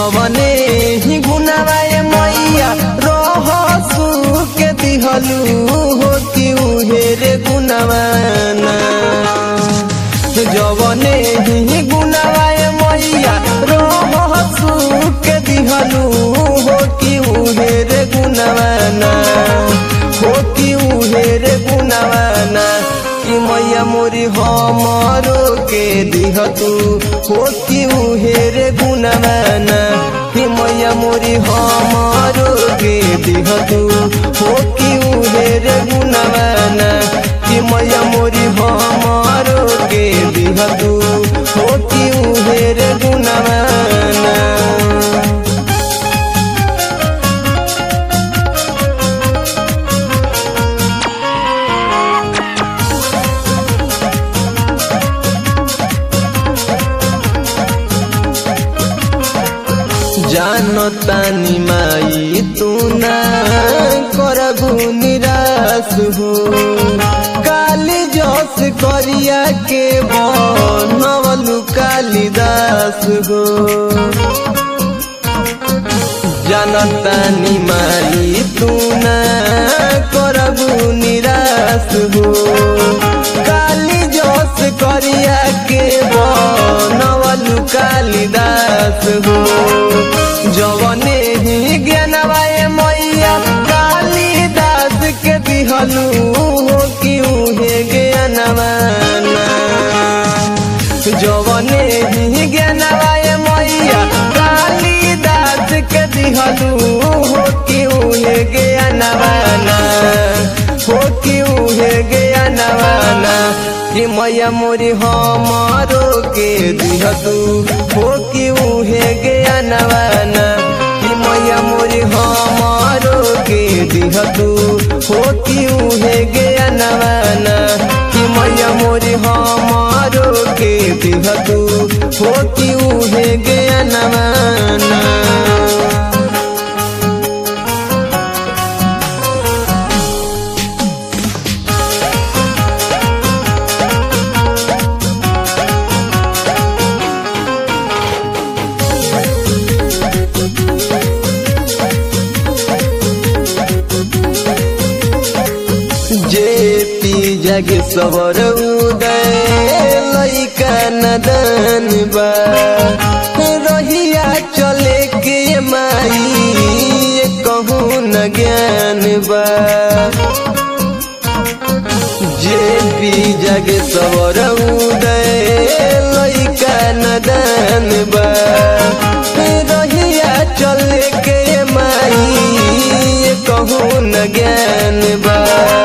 जवने ही गुनावाए मैया रहसु के दिहलू हो कि उहेरे गुनावाना जवने ही गुनावाए मैया रहसु के दिहलू हो कि उहेरे गुनावाना हो कि उहेरे गुनावाना कि मैया मोरी हमरो के दिह तू हो कि उहेरे गुनावाना कि मैया मोरी हमरो के दिह तू हो कि उहेरे गुनावाना कि मैया मोरी हमरो के दिह तू हो कि उहेरे गुनावाना जानो तानी माई तू ना करबू निराश हो काली जस करिया के बनवलु कालिदास हो जानतानी माई तू ना करबू निराश हो काली जस करिया के बनवलु कालिदास हो जवने ही ज्ञानवाए मैया कालिदास के दिहलू हो कि उहे ज्ञानवाना जवने ही ज्ञानवाए मैया कालिदास के दिहलू हो कि उहे ज्ञानवाना हो कि उहे ज्ञानवाना कि मैया मोरी हमारो के दिहतू हो कि उहे ज्ञानवाना कि मैया मोरी हमारो के दिहतू हो कि उहे ज्ञानवाना कि मैया मोरी हमारो के दिहतू हो कि उहे ज्ञानवाना जे पी जग सवर उदय लैका नदन बा रहिया चले के माई कहूँ न ज्ञान बा जे पी जग सवर उदय लैका नदन बा रहिया चले के माई कहूँ न ज्ञान बा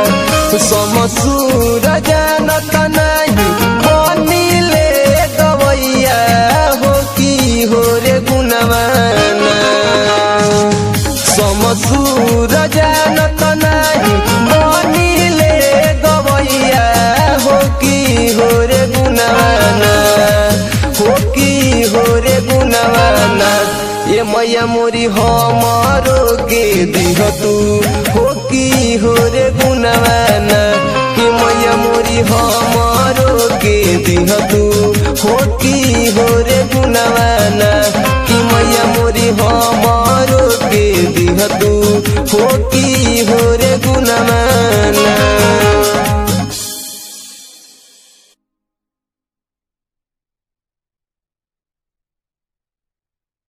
समसूर जानत नाही बनिले गवैया हो की हो रे गुणवाना समसूर जानत नाही बनिले गवैया हो की हो रे गुणवाना हो की हो रे गुणवाना ये मैया मोरी हमारो के दिह तू हो की हो रे गुणवाना कि मैया मोरी हमारो के दिह तू हो की हो रे गुणवाना कि मैया मोरी हमारो के दिह तू हो की हो रे गुणवाना